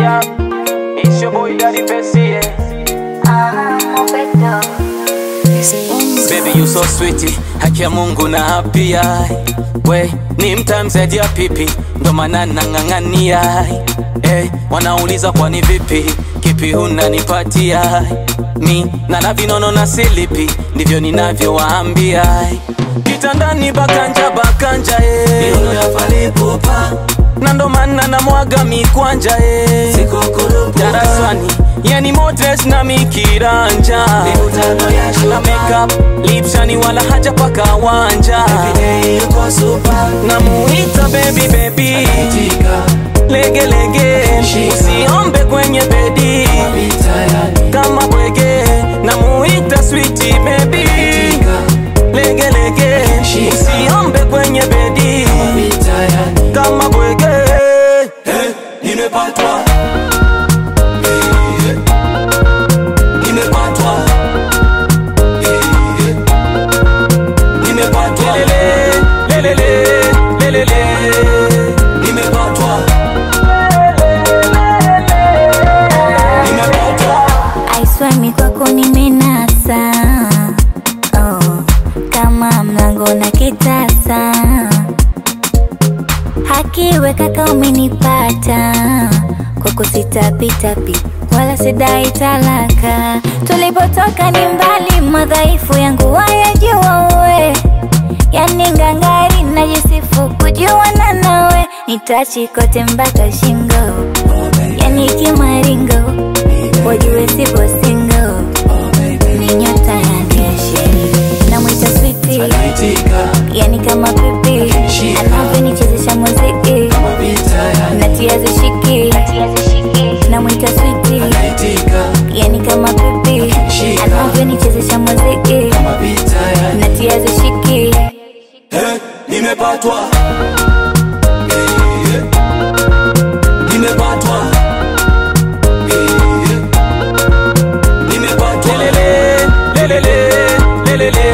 up? It's your boy Daddy Bessie. Yeah. Baby you so sweet, haki ya Mungu na hapia we ni mtamzaji ya pipi, ndo maana nang'ang'ania eh, wanauliza kwani vipi, kipi unanipatia mi nana vinono na silipi, ndivyo ninavyowaambia kitandani bakanja bakanja eh. na ndo maana namwaga mikwanja eh. darasani yani motres na mikiranja na makeup lipshani wala haja paka wanja namuita baby baby lege lege usiombe kwenye bedi kama bwege namuita switi baby lege lege usiombe kwenye bedi kama bwege Nimepatwa Eh, Nimepatwa Eh, Nimepatwa lelele lelele lelele Nimepatwa Nimepatwa aiswami kwako nimenasa oh, kama mlango na kitasa hakiwe kaka umenipata kwako sitapitapi wala sidai talaka tulipotoka ni mbali madhaifu yangu wayajua uwe yani ngangari najisifu kujuana nawe nitachi kote mpaka shingo yani kimaringo wajue sipo singo ni nyota ya keshe namwita switi Naitika yani kama pipi anavyonichezesha muziki natia zishiki namwita switi Naitika yani kama pipi anavyonichezesha muziki natia zishiki Eh, Nimepatwa Eh, Nimepatwa Eh, Nimepatwa lelele lelele lelele